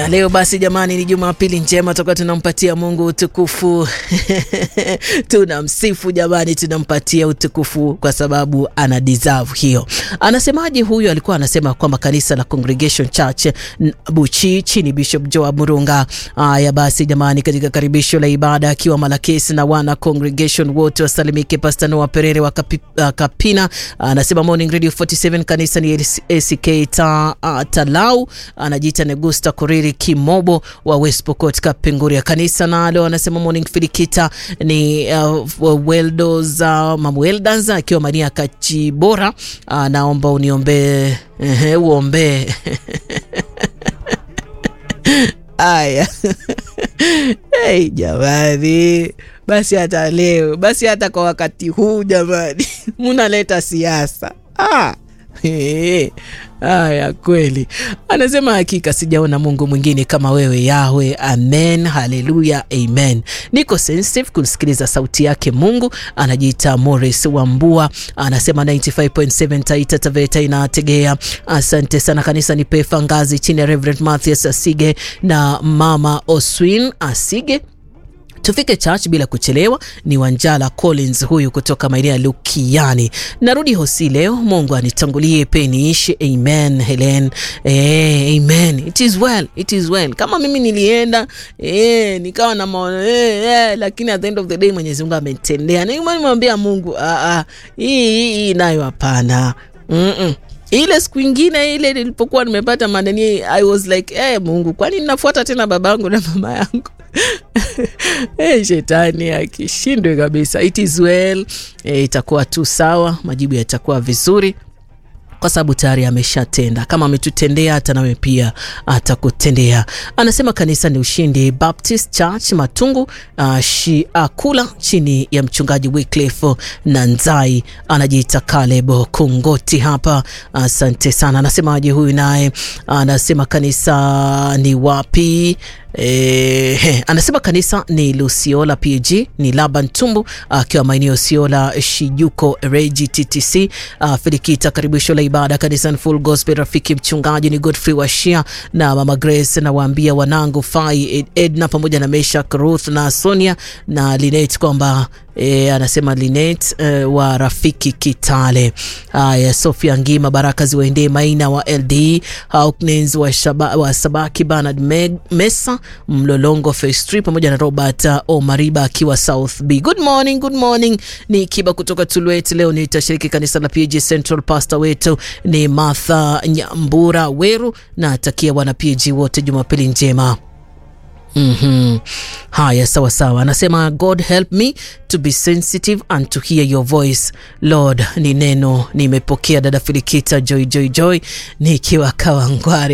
Haya, leo basi jamani, ni Jumapili njema, toka tunampatia Mungu utukufu tunamsifu jamani, tunampatia utukufu kwa sababu ana deserve hiyo. Anasemaje huyu? Alikuwa anasema kwamba kanisa la Congregation Church Buchi chini Bishop Joab Murunga. Haya basi jamani, katika karibisho la ibada akiwa Malakesi na wana congregation wote wasalimike. Pastor Noah Perere wa kapi, uh, Kapina anasema Morning Radio 47 kanisa ni ACK ta, uh, Talau anajiita Negusta Koriri Kimobo wa West Pokot Kapenguria kanisa nalo anasema Morning Filikita ni uh, Weldos uh, Mamweldas akiwa Mania Kachibora anaomba uh, uniombee uh, uombee Aya, hey, jamani, basi hata leo, basi hata kwa wakati huu jamani, munaleta siasa ah. Hey, haya kweli. Anasema hakika sijaona Mungu mwingine kama wewe Yahwe. Amen, haleluya, amen. Niko sensitive kusikiliza sauti yake Mungu. Anajiita Morris Wambua, anasema 95.7 Taita Taveta inategea. Asante sana kanisa ni Pefa Ngazi chini ya Reverend Mathias Asige na Mama Oswin Asige tufike church bila kuchelewa. Ni Wanjala Collins huyu kutoka maeneo ya Lukiani. Narudi hosi leo, Mungu anitangulie pe niishi. Amen Helen. Eh, amen. It is well, it is well. Kama mimi nilienda eh, nikawa na maono eh, eh, lakini at the end of the day Mwenyezi Mungu amenitendea. Nimemwambia Mungu ah, ah, hii hii nayo hapana. mm -mm. Ile siku ingine ile nilipokuwa nimepata madeni I was like eh, Mungu, kwani ninafuata tena babangu na mama yangu? Hey, shetani akishindwe kabisa. It is well. E, itakuwa tu sawa, majibu yatakuwa vizuri kwa sababu tayari ameshatenda. Kama ametutendea hata nawe pia atakutendea. Anasema kanisa ni Ushindi Baptist Church Matungu, uh, shi, uh, kula chini ya mchungaji Wycliffe Nanzai, anajiita Caleb Kungoti hapa. Asante uh, sana. Anasemaje huyu naye? Anasema kanisa ni wapi? Eh, anasema kanisa ni Lusiola PG ni Laban Tumbu akiwa uh, maeneo Siola Shijuko Regi TTC. Uh, Filikita karibisho la ibada kanisa ni Full Gospel. Rafiki mchungaji ni Godfrey Washia na Mama Grace, na waambia wanangu Fai Ed, Edna pamoja na Meshak Ruth na Sonia na Linet kwamba E, anasema Linet e, wa Rafiki Kitale. Haya, Sofia Ngima, baraka ziwaendee Maina wa LD Hawkins wa, shaba, wa Sabaki Bernard Meg, Mesa Mlolongo Phase 3 pamoja na Robert uh, Omariba akiwa South B. Good morning, good morning. Ni Kiba kutoka Tulwet. Leo nitashiriki kanisa la PG Central. Pastor wetu ni Martha Nyambura Weru na atakia wana PG wote Jumapili njema. Mm -hmm. Haya, sawa sawa. Anasema God help me to be sensitive and to hear your voice Lord. Ni neno nimepokea, dada Filikita Joy Joy Joy nikiwa Kawangware.